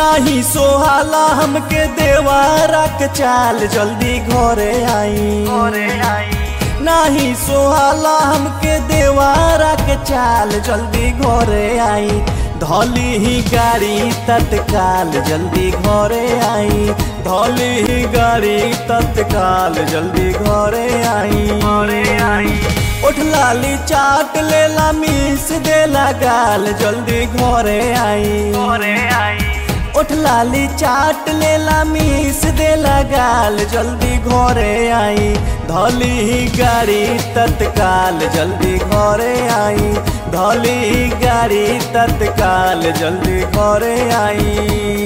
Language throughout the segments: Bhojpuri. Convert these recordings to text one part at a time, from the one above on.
नाही सोहाला हमके देवारा के चाल जल्दी घरे आई नाही सोहाला हमके देवारा के चाल जल्दी घरे आई धौली ही गाड़ी तत्काल जल्दी घरे आई धौली ही गाड़ी तत्काल जल्दी घरे आई घरे आई उठ लाली चाट लेला मीस देला गाल जल्दी घरे आई घरे आई उठ लाली चाट लेला मीस देला गाल जल्दी घरे आई धौली ही गाड़ी तत्काल जल्दी घरे आई धौली ही गाड़ी तत्काल जल्दी घरे आई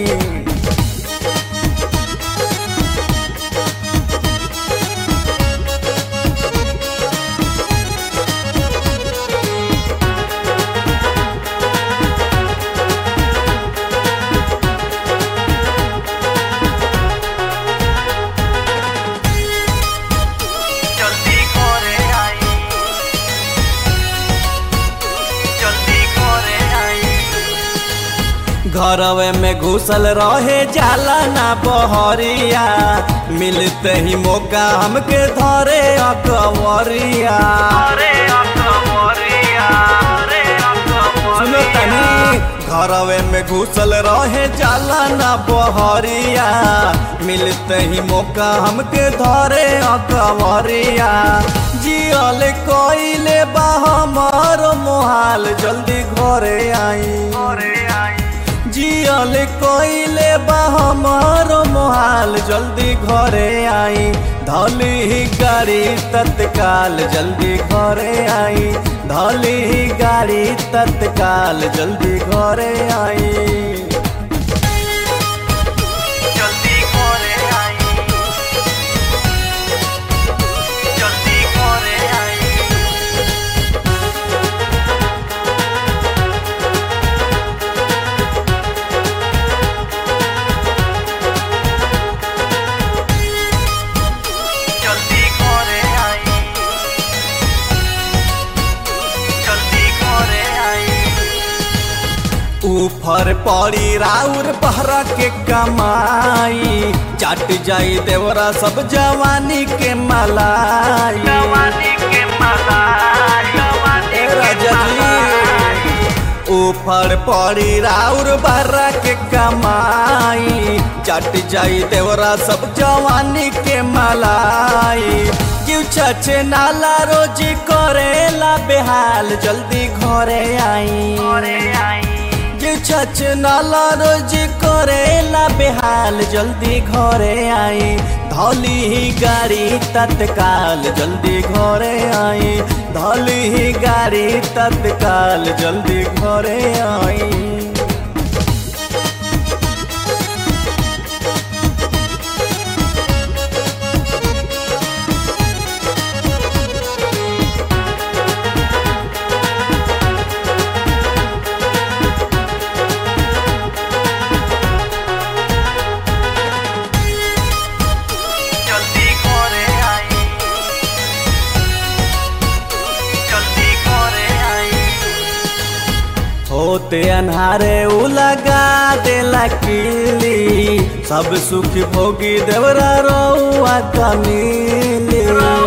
জলদি করে আই জলদি করে আই घरवे में घुसल रहे जाला ना बहरिया मिलते ही मौका हमके धरे अकवरिया আরে অকবরিয়া আরে सुनो तनी घरवे में घुसल रहे जाला ना बहरिया मिलते ही मौका हमके धरे अकवरिया जियल कोइले बा हमर मोहाल जल्दी घरे आई করে আই जियल कोइले बा हमर मोहाल जल्दी घरे आई धौली ही गाड़ी तत्काल जल्दी घरे आई धौली ही गाड़ी तत्काल जल्दी घरे आई জলদি করে আই জলদি করে আই জলদি করে আই জলদি করে আই ऊपर पड़ी राउर बहरा के कमाई चाट जाई देवरा सब जवानी के मलाई जवानी के मलाई जवानी ए के राजा जी मलाई ऊपर पड़ी राउर बर्रा के कमाई चट जाई देवरा सब जवानी के मलाई क्यों छछे नाला रोजी करेला बेहाल जल्दी घरे आई করে আই क्यों छछे नाला रोजी करेला बेहाल जल्दी घरे आई धौली ही गाड़ी तत्काल जल्दी घरे आई धौली ही गाड़ी तत्काल जल्दी घरे आई জলদি করে আই জলদি করে আই होते अन्हारे उ लगा देला किली सब सुख भोगी देवरा रउआ कमीली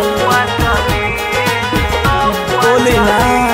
बोली ना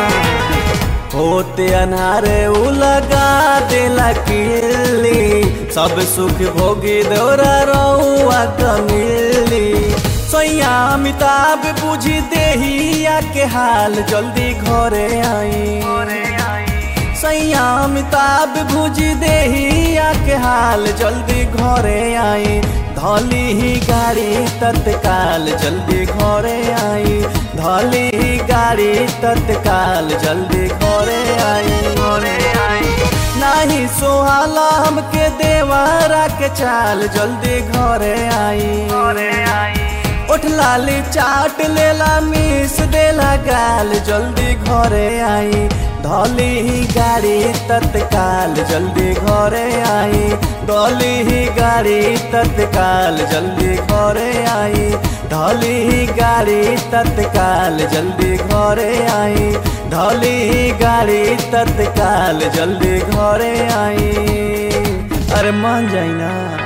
होते अन्हारे उ लगा देला किली सब सुख भोगी देवरा रउआ कमीली सैया अमिताभ बुझी देहिया के हाल जल्दी घरे आई করে আই सैया अमिताभ भुजी देहिया के हाल जल्दी घरे आई धौली ही गाड़ी तत्काल जल्दी घरे आई धौली ही गाड़ी तत्काल जल्दी घरे आई করে আই नाही सोहाला हमके देवारा के चाल जल्दी घरे आई করে আই उठ लाली चाट लेला मीस देला गाल जल्दी घरे आई धौली ही गाड़ी तत्काल जल्दी घरे आई धौली ही गाड़ी तत्काल जल्दी घरे आई धौली ही गाड़ी तत्काल जल्दी घरे आई धौली ही गाड़ी तत्काल जल्दी घरे आई अरे मान जाई ना